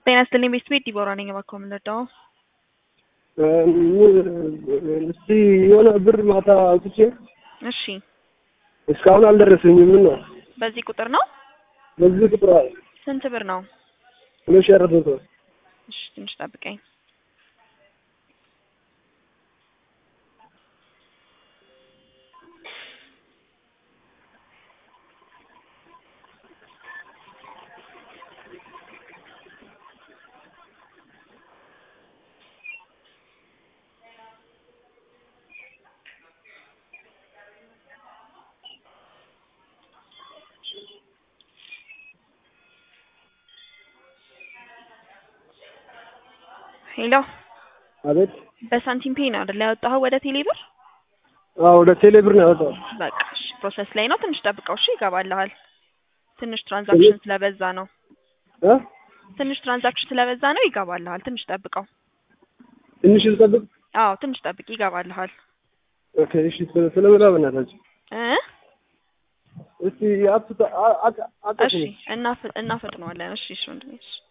ጤና ይስጥልኝ ቤተሰቤ ዲቦራ ነኝ። እባክዎ ምን ልርዳዎ? እስቲ የሆነ ብር ማታ አውጥቼ እሺ እስካሁን አልደረሰኝም። ምን ነው በዚህ ቁጥር ነው? በዚህ ቁጥር ስንት ብር ነው? ሁለት ሺህ አራት መቶ እሺ ትንሽ ጠብቀኝ። ሄሎ አቤት። በሳንቲም ፔይ ነው አይደል ያወጣኸው ወደ ቴሌ ብር? አዎ ወደ ቴሌ ብር ነው ያወጣው። በቃ እሺ ፕሮሰስ ላይ ነው። ትንሽ ጠብቀው እሺ ይገባልሃል። ትንሽ ትራንዛክሽን ስለበዛ ነው። እ ትንሽ ትራንዛክሽን ስለበዛ ነው ይገባልሃል። ትንሽ ጠብቀው። ትንሽ ልጠብቅ። አዎ ትንሽ ጠብቅ ይገባልሃል። ኦኬ እሺ። ስለምላ በእናታችሁ እ እስቲ አጥታ አጥ አጥ እሺ እናፍ እናፈጥነዋለን። እሺ እሺ ወንድሜ እሺ